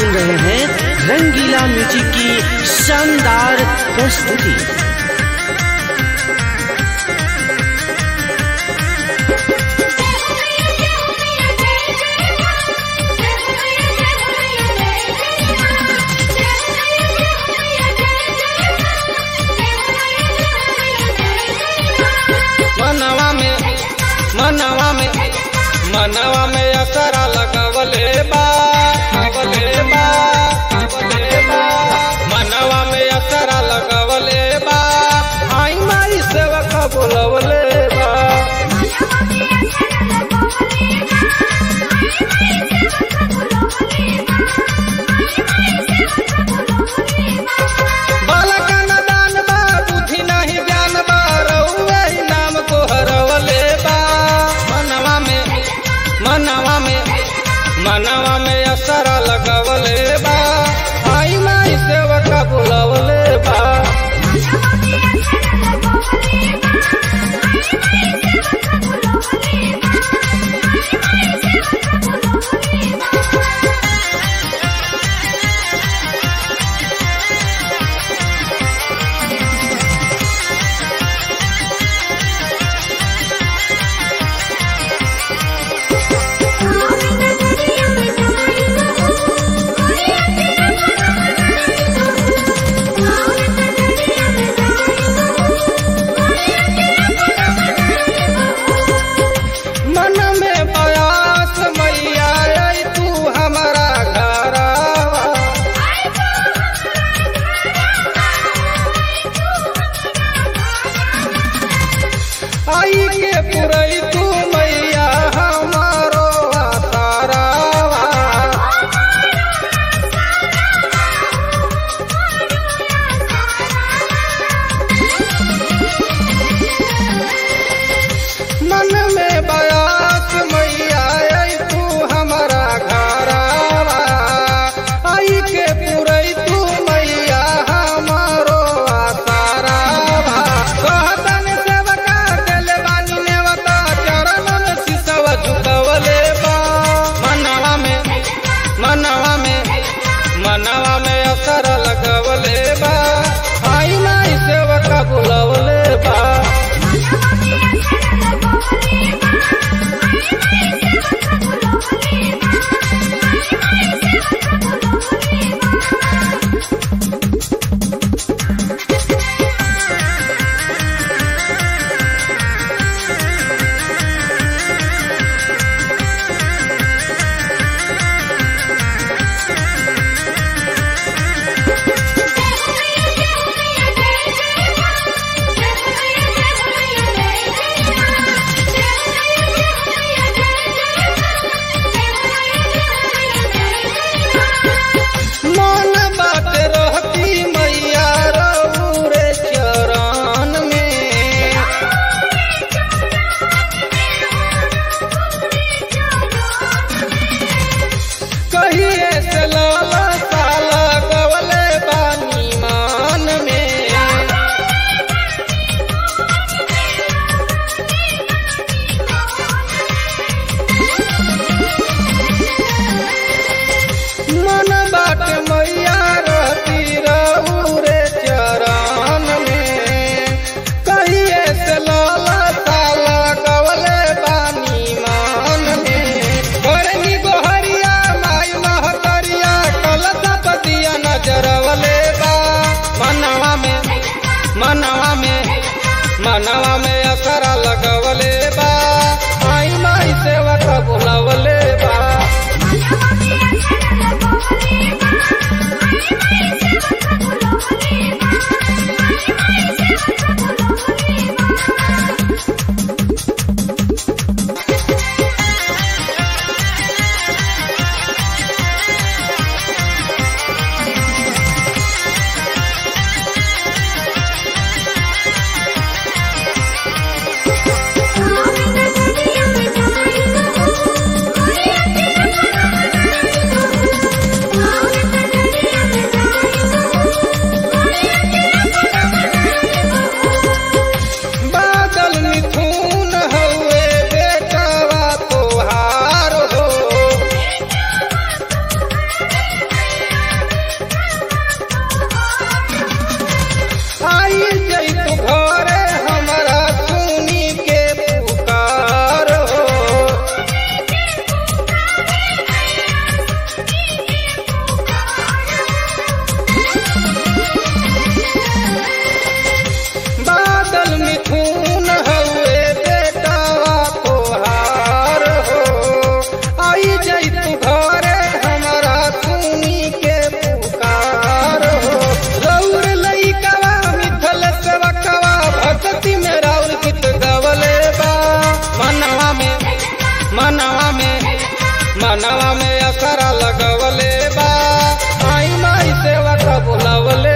सुन रहे हैं रंगीला म्यूजिक की शानदार प्रस्तुति मनवा में मनवा में मनवा में असरा लगवले बा लगवले बा लगवले बा मनवा में असरा लगवले बा आई माई सेवक बोलवले बा बालका न दान बा बुद्धि नहीं ज्ञान बा रउवे ही नाम को हरवले बा मनवा में मनवा में मनवा में असरा लगवले बा आई माई सेवक बोलवले बा आई जाई तू घरे हमारा सुनी के पुकार हो रौर लइकवा मिथल सेवकवा भक्ति में राउर गीत गवले बा मनवा में मनवा में मनवा में असरा लगवले बा आई माई सेवक बुलवले